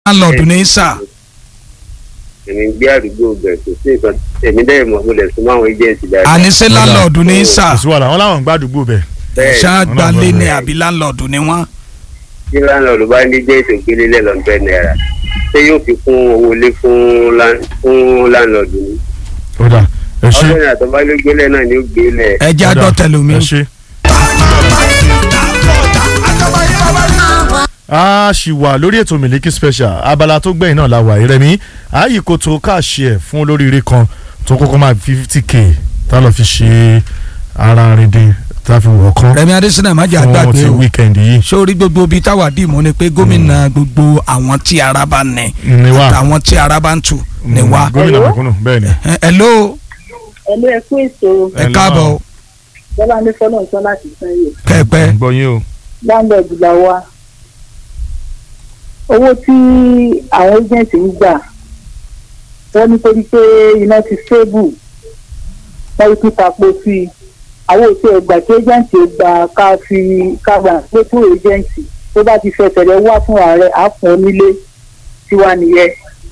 láńlọ́ọ̀dù ní sà èmi ń gbé àdúgbò bẹ̀ kò sí nǹkan èmi dẹ́ mọ̀ mo lè súnmọ́ àwọn agent dáadáa. àníṣe láńlọ́ọ̀dù ní sà kò sí wàhálà wọn làwọn ń gbàdúgbò bẹ̀. bẹ́ẹ̀ ṣáàgbálẹ̀ ni àbí láńlọ́ọ̀dù ni wọ́n. tí láńlọ́ọ̀dù bá ní agent ògbélé lẹ́lọ́ọ̀dẹ́ náírà ṣé yóò fi kún owó ilé fún lá- fún láńlọ́ọ̀dù ni. ó dà ẹ ṣe ọdún ìyàtọ̀ bá ló gbélé náà ni ó gbélé. ẹ jẹ́ ó dà, àdọ́ tẹlomi. ẹ ṣe. a ṣì wà lórí ètò Miliki Special abala tó gbẹ̀yìn náà la wà ìrẹ̀mí ààyè kò tó káàṣì ẹ̀ fún olóríire kan tó kọ́kọ́ máa fi fifty k tá a lọ fi ṣe ara rìndìn tá a fi wọ̀ kán Rẹ̀mí Adésínà má jẹ́ fún àgbàgbé ti o wíkẹ̀ndì yìí. sórí gbogbo ibi táwa dìmú ni pé gómìnà gbogbo àwọn tí ara bá nẹ ni wá àtàwọn tí ara bá ń tù ní wá. gómìnà mẹ̀kúnnù bẹ́ẹ̀ ni. Ẹ- hello ẹlú ẹ kú ètò ẹ káàbọ̀ bọ́lá ní fọ́nà ìtọ́ láti san yìí kẹ́ẹ̀pẹ́ gbọ́ yín o. láńlọ́ọ̀dù là wá owó tí àwọn agent ń gbà wọ́n nítorí pé iná ti stable wọ́n ti tapo sí i àwọn òṣè ẹgbà tí agent gbà ká fi ká gbà pé fún agent tó bá ti fẹsẹ̀ rẹ̀ wá fún ààrẹ á fún onílé tiwa nìyẹn.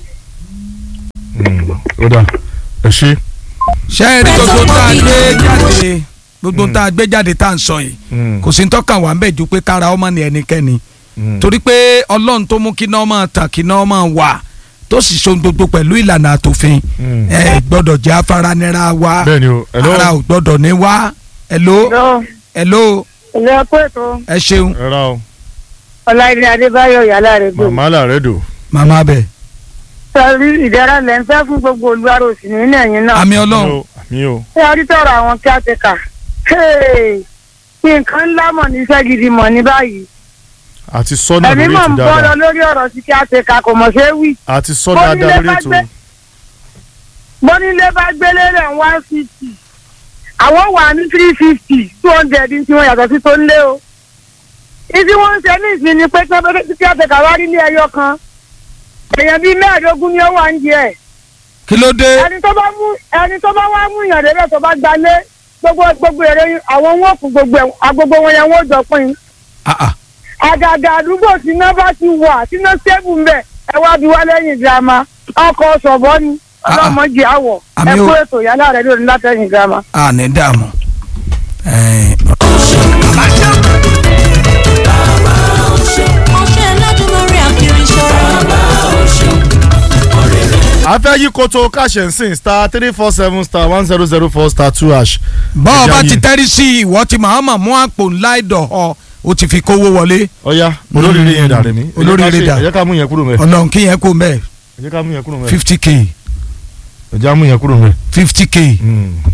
Mm, ó dà ẹ ṣe. ṣé ẹ rí gbogbo tá a gbé jáde gbogbo tá a gbé jáde tá à ń sọ yìí Mm, kò sí ń tọ́ka wà ń bẹ̀ ju pé kára ọmọ ni ẹnikẹ́ni mm. torí pé ọlọ́run tó mú kí náà máa tàn kí náà máa wà tó sì so gbogbo pẹ̀lú ìlànà àtòfin Mm. ẹ gbọ́dọ̀ jẹ́ afáranira wa bẹ́ẹ̀ ni o hello ara ò gbọ́dọ̀ ní wá hello hello ilé ẹkọ ètò ẹ ṣeun ẹ ra o ọláìdé adébáyọ̀ yàrá rẹ̀ gbòòrò. màmá làárẹ̀ dò. màmá bẹ̀ sọrí ìdára lẹ́ ń fẹ́ fún gbogbo olúwarò sí nínú ẹ̀yìn náà. àmì ọlọ́run Hello, àmì o. ṣé a rí tọrọ àwọn kí á ti kà. nǹkan ńlá mọ̀ ní iṣẹ́ gidi mọ̀ ní báyìí. àti sọ́nà ẹ̀mí lórí mọ̀ ètò ń bọ́ lọ dáadáa lórí ọ̀rọ̀ sí kí á ti kà kò mọ̀ ṣe é wí. àti sọ Bó dáadáa nílé lórí bá ètò. gbé- bónílé bá gbélé rẹ̀ one fifty àwọn wà ní three fifty two hundred tí wọ́n yàtọ̀ sí tó ń lé o. ìdí wọ́n ń ṣe ní ìsìn ni pé kí á ti kà wá rí ní ẹyọ kan. èèyàn bíi mẹ́ẹ̀ẹ́dógún ni ó wà ń jẹ ẹ̀ kí ló dé ẹni tó bá mú ẹni tó bá wá mú ìyàn débẹ̀ tó bá gbalé gbogbo gbogbo èrè àwọn wọn kù gbogbo ẹ̀ agbogbo wọn yẹn wọ́n jọ pín Ah, ah. àgàgà àdúgbò tí iná bá ti wà tí iná stable ń bẹ̀ ẹ wá bí wá lẹ́yìn girama ọkọ̀ ṣọ̀bọ ni Ah, ah. ọlọ́mọdé àwọ̀ Àmì ẹ o. kú ètò yálà rẹ̀ lórí látẹ̀yìn girama. a ní dààmú Ẹ, ọṣẹ Ẹlẹ́dùmarè àkìrì ṣọ́ra. a fẹ́ yí koto káṣẹ̀ ń sìn star three four seven star one zero zero four star two hash. bọ́ọ̀ bá Ẹja ti yìí. tẹ́rí sí ìwọ tí màmá mú àpò ńlá ìdọ̀ ọ ó ti fi kówó wọlé ọ̀ya olóríire yẹn dà rẹ̀ mí. Olóríire dà. ẹ jẹ́ ká mú yẹn kúrò mẹ́. ọlọ́run kí yẹn kó mẹ́ ẹ jẹ́ ká mú yẹn kúrò mẹ́. fifty k ẹ jẹ́ ká mú yẹn kúrò mẹ́. fifty k Mm.